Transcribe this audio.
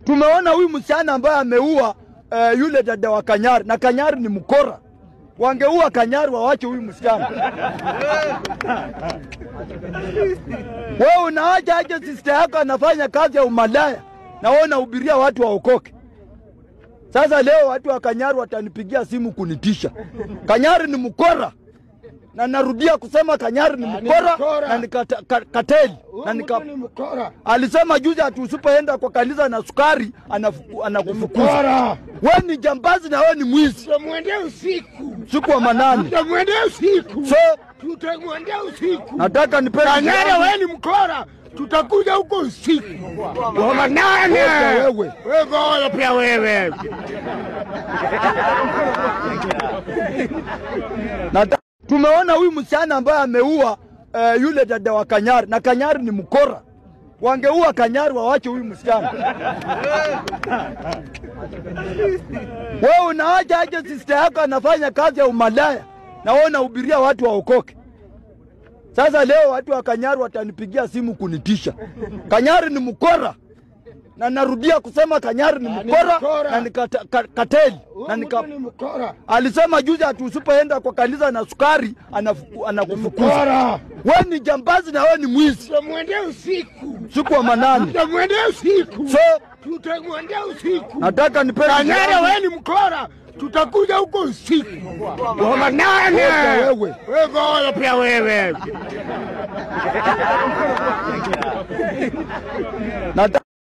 Tumeona huyu msichana ambaye ameua uh, yule dada wa Kanyari na Kanyari ni mkora. Wangeua Kanyari wawache huyu msichana. Wewe unaacha aje sister yako anafanya kazi ya umalaya na wewe unahubiria watu waokoke. Sasa leo watu wa Kanyari watanipigia simu kunitisha. Kanyari ni mkora na narudia kusema Kanyari ni mkora mkora. na ni kata- ka- kateli na Huyu nika, mtu ni mkora. alisema juzi ati usipoenda kwa kanisa na sukari anafuku- anakufukuza. Mkora. We ni jambazi na we ni mwizi. Tutamwendea usiku. Siku wa manane, Tutamwendea usiku. so Tutamwendea usiku. nataka nipe Kanyara, wewe ni mkora. Tutakuja huko usiku wa manane. Ngoja wewe. Wewe ngoja pia wewe. Nata- tumeona huyu msichana ambaye ameua uh, yule dada wa Kanyari na Kanyari ni mkora. Wangeua Kanyari wawache huyu msichana. Wewe unaacha aje sister yako anafanya kazi ya umalaya na wewe unahubiria watu waokoke. Sasa leo watu wa Kanyari watanipigia simu kunitisha. Kanyari ni mkora na narudia kusema Kanyari ni ni mkora mkora. na ni kata- ka- kateli na Huyu nika, mtu ni mkora. alisema juzi ati usipoenda kwa kanisa na sukari anafuku- anakufukuza. Mkora. We ni jambazi na we ni mwizi. Tutamwendea usiku. Siku wa manane, Tutamwendea usiku. so Tutamwendea usiku. nataka nipe Kanyara, wewe ni mkora. Tutakuja huko usiku wa manane. Ngoja wewe. Wewe ngoja pia wewe. Nata-